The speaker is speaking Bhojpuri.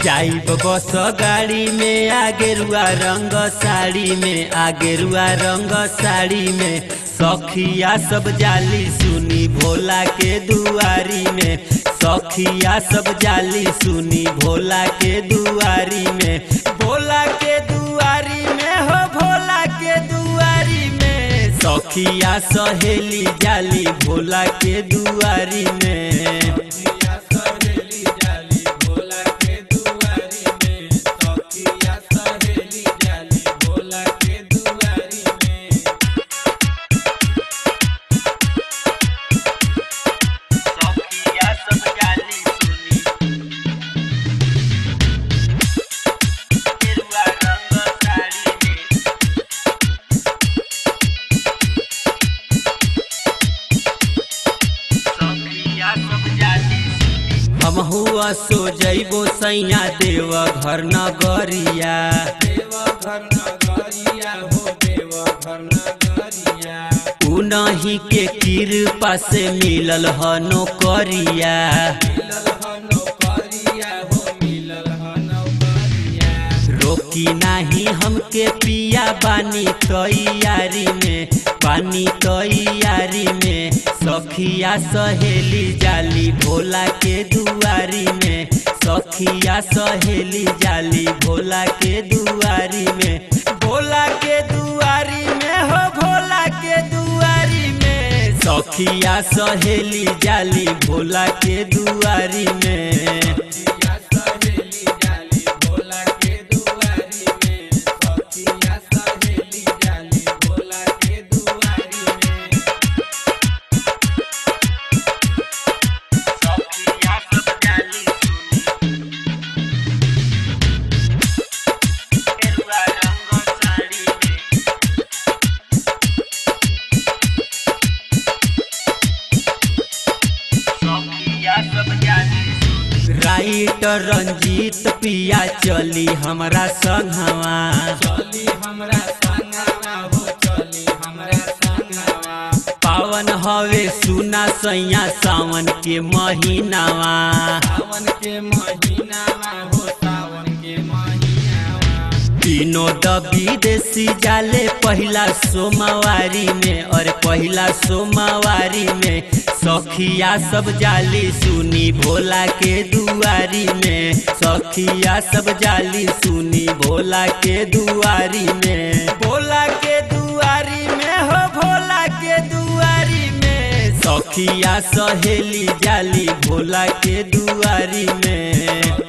जाइब बस गाड़ी में आगेरुआ रंग साड़ी में आगेरुआ रंग साड़ी में सखिया सब जाली सुनी भोला के दुआरी में सखिया सब जाली सुनी भोला के दुआरी में भोला के दुआरी में हो भोला के दुआरी में सखिया सहेली जाली भोला के दुआरी में सखिया सब जाली सुनी गेरुआ रंग साड़ी में सखिया सब जाली सुनी हम हुआ सो जइबो सैया देव घर नगरिया उ नहीं के कृपा से मिलल ह नौकरिया रोकी नाही हमके पिया बानी तैयारी में पानी तैयारी में सखिया सहेली जाली भोला के दुआरी में सखिया सहेली जाली भोला के दुआरी में भोला के दुआरी में हो भोला के दुआरी में सखिया सहेली जाली भोला के दुआरी में सखिया सब जाली सुनी गेरुआ रंग साड़ी में सखिया सब जाली राइटर रंजीत पिया चली हमरा संगवा पावन हवे सुना सैया सावन के महीनावा तीनों दबी देसी जाले पहिला सोमवारी में और पहिला सोमवारी में सखिया सब जाली सुनी भोला के दुआरी में सखिया सब जाली सुनी भोला के दुआरी में भोला के दुआरी में हो भोला के दुआरी में सखिया सहेली जाली भोला के दुआरी में